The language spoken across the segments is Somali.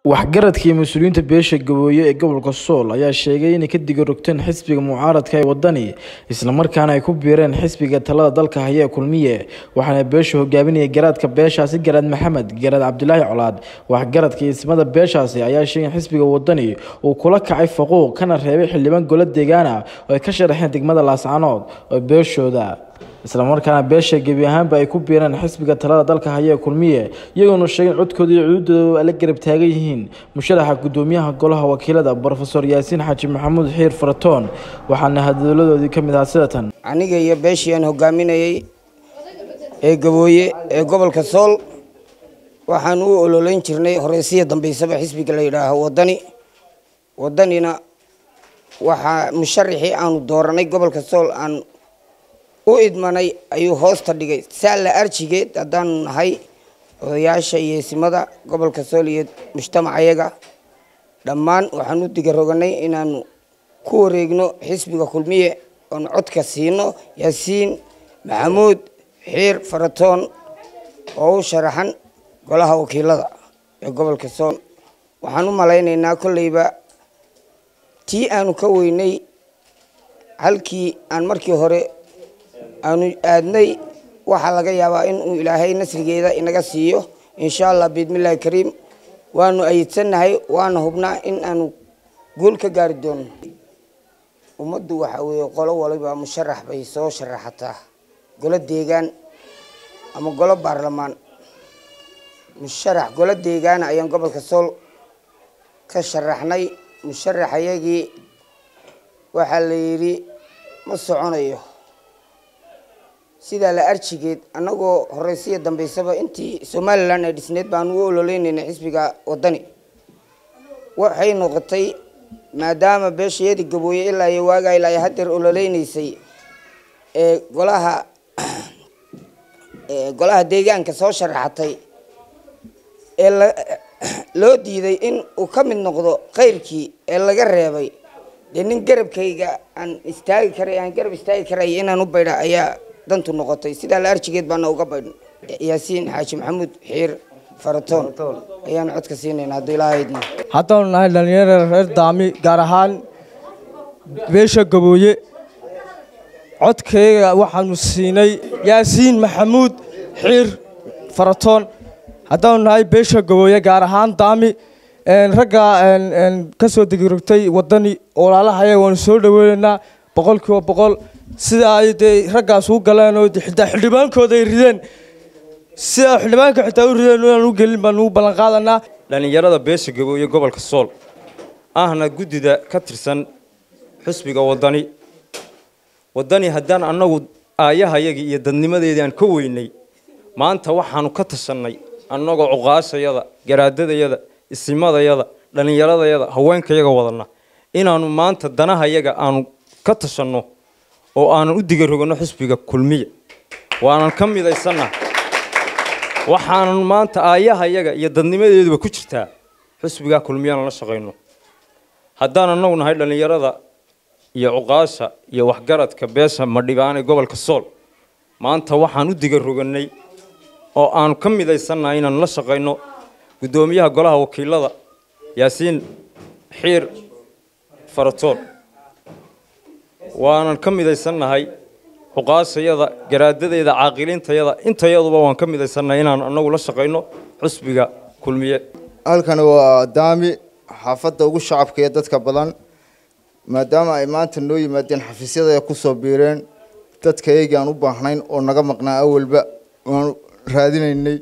waxgaradka iyo mas-uuliyiinta beesha gabooye ee gobolka sool ayaa sheegay inay ka digarogteen xisbiga mucaaradka ee wadani islamarkaana ay ku biireen xisbiga talada dalka haya ee kulmiye waxaana beesha hogaaminaya garaadka beeshaasi garaad maxamed garaad cabdilaahi colaad waxgaradka iyo ismada beeshaasi ayaa sheegay in xisbiga wadani uu kula kacay faquuq kana reebay xildhibaan golo deegaana oo ay ka sharaxeen degmada laascanood oo beeshooda islamarkaana beesha gebi ahaanba ay ku biireen xisbiga talada dalka haya ee kulmiye iyagoona sheegeen codkooda iyo cududooda la garab taagan yihiin musharaxa gudoomiyaha golaha wakiilada brofesor yaasiin xaaji maxamuud xiir faratoon waxaana hadaladoodii ka mid ahaa sidatan aniga iyo beeshii aan hogaaminayay ee gabooye ee gobolka sool waxaan u ololeyn jirnay horeysiya dambeysaba xisbiga la yidhaaho wadani wadanina waxaa musharaxii aanu dooranay gobolka sool aan u idmanay ayuu hoosta dhigay saalla arjigeed haddaanu nahay odayaasha iyo eesimada gobolka sool iyo mujtamacayaga dhammaan waxaan u digaroganay inaanu ku wareegno xisbiga kulmiye oonu codka siino yaasiin maxamuud xiir faratoon oo u sharaxan golaha wakiilada ee gobolka sool waxaan u malaynaynaa kolleyba tii aanu ka weynay halkii aan markii hore aanu aadnay waxaa laga yaabaa inuu ilaahay nasrigeeda inaga siiyo insha allah biidmillahi kariim waanu ayidsannahay waana hubnaa in aanu guul ka gaari doono ummaddu waxa weeye qolo waliba musharax bay soo sharaxataa golo deegaan ama golo baarlamaan musharax golo deegaana ayaan gobolka sool ka sharaxnay musharaxayagii waxaa la yidhi ma soconayo sidaa la arjigeed annagoo horeysiya dambeysaba intii somalilan ay dhisneed baanu u ololeynaynay xisbiga wadani waxay noqotay maadaama beeshayadii gabooye ilaa iyo waagaa ilaa iyo hadeer ololeynaysay ee golaha golaha deegaanka soo sharaxatay ee la loo diiday in uu ka mid noqdo keyrkii ee laga reebay dee nin garabkayga aan istaagi karay aan garab istaagi karay inaan u baydha ayaa dantu noqotay sidaa la arjigeed baana uga baydhn yaasiin xaaji maxamuud xiir faratoon ayaanu codka siinayna hadduu ilaahaydna haddaanu nahay dhallinyarada reer daami gaar ahaan beesha gabooye codkayga waxaanu siinay yaasiin maxamuud xiir faratoon haddaanu nahay beesha gabooye gaar ahaan daami ragga ka soo degirogtay wadani olaalahaya waanu soo dhaweynaynaa boqol kiiba boqol sida ay dee raggaas u galeen oo xitaa xildhibaankooda ay rideen sida xildhibaanka xitaa u rideen inaan u gelin baan ugu ballan qaadanaa dhallinyarada beesha gabooye gobolka sool ahna guddida ka tirsan xusbiga wadani wadani haddaan annagu aayahayagii iyo dadnimadeedii aan ka weynay maanta waxaanu ka tashannay annagoo cuqaashayada garaadadayada isimadayada dhallinyaradayada haweenkayaga wadana inaanu maanta danahayaga aanu ka tashanno oo aanan u digarogano xisbiga kulmiye waanan ka midaysanna waxaanan maanta aayahayaga iyo dadnimadeeduba ku jirtaa xisbigaa kulmiyana la shaqayno haddaan annagu nahay dhallinyarada iyo cuqaasha iyo waxgaradka beesha madhibaane gobolka sool maanta waxaan u digaroganay oo aanu ka midaysannahay inaan la shaqayno guddoomiyaha golaha wakiilada yaasiin xiir faratoon waanan ka midaysannahay xuqaashayada garaadadeeda caaqiliintayada intayaduba waan ka midaysannahay inaan annagu la shaqayno xusbiga kulmiye halkani waa daami xaafadda ugu shacabka iyo dadka badan maadaama ay maanta noo yimaadeen xafiisyada ay kusoo biireen dadka eygii aan u baahnayn oo naga maqnaa awalba waanu raadinaynay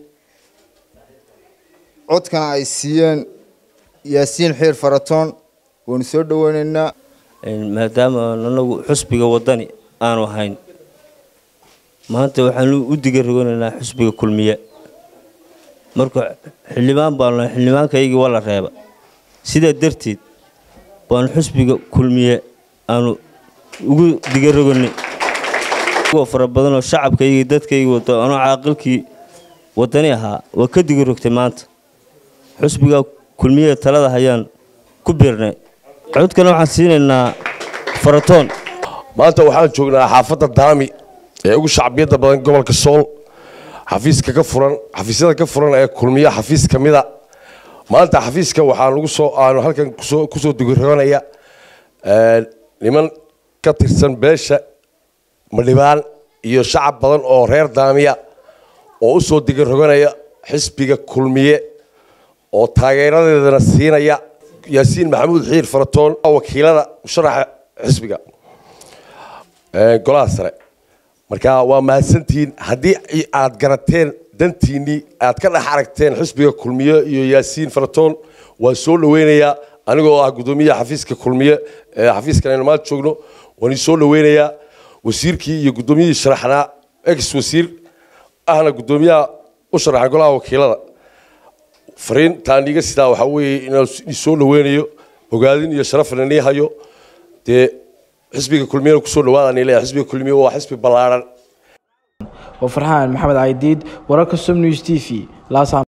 codkana ay siiyeen yaasiin xiir faratoon waanu soo dhaweynaynaa maadaama anagu xusbiga wadani aanu ahayn maanta waxaanu u digaroganaynaa xusbiga kulmiye marka xildhibaan baanu nahay xildhibaankaygii waa la reeba sidaa darteed baanu xusbiga kulmiye aanu ugu digaroganay fara badanoo shacabkaygii dadkaygii wato anoo caaqilkii wadani ahaa waa ka digarogtay maanta xusbiga kulmiye talada hayaan ku biirnay codkana waxaan siinaynaa faratoon maanta waxaan joognaa xaafadda daami ee ugu shacbiyadda badan gobolka sool xafiiska ka furan xafiisyada ka furan ee kulmiya xafiis ka mida maanta xafiiska waxaa lagu soo aanu halkan kusoo kusoo dugiroonaya niman ka tirsan beesha madhibaan iyo shacab badan oo reer daamiya oo usoo digiroganaya xisbiga kulmiye oo taageeradeedana siinaya yaasiin maxamuud xiir faratoon wakiilada musharaxa xisbiga golaha sare marka waa mahadsantihiin haddii aad garateen dantiinnii aad ka dhex aragteen xisbiga kulmiye iyo yaasiin faratoon waan soo dhaweynayaa anigoo ah guddoomiyaha xafiiska kulmiye ee xafiiskan aynu maanta joogno waan soo dhaweynayaa wasiirkii iyo guddoomiyihii sharaxnaa ex wasiir ahna guddoomiyaha u sharaxa golaha wakiilada fariintaan iga sidaa waxaa weeye inaan soo dhaweynayo ogaadin iyo sharafna nii hayo dee xisbiga kulmiyana kusoo dhawaadaan leeyahay xisbiga kulmiye waa xisbi ballaaran waa farxaan maxamed caydiid wararka som news t v